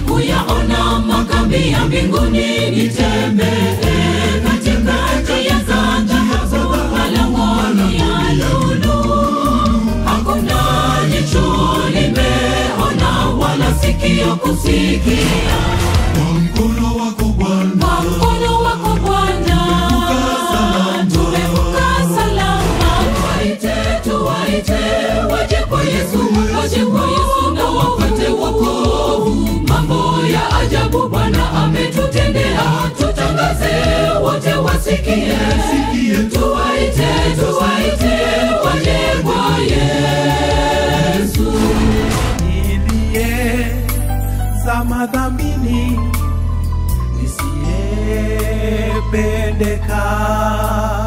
kuyaona makambi ya mbinguni, nitembee katikati ya dhahabu, malangoni ya lulu. Hakuna jicho limeona wala sikio kusikia Kwa mkono wako Bwana, kwa mkono wako Bwana tumevuka salama. Tuwaite, tuwaite, waje kwa Yesu, waje kwa Yesu na wapate wokovu. Mambo ya ajabu Bwana ametutendea, tutangaze wote wasikie. Tuwaite, tuwaite, waje kwa Yesu. niliye zama dhambini nisiyependeka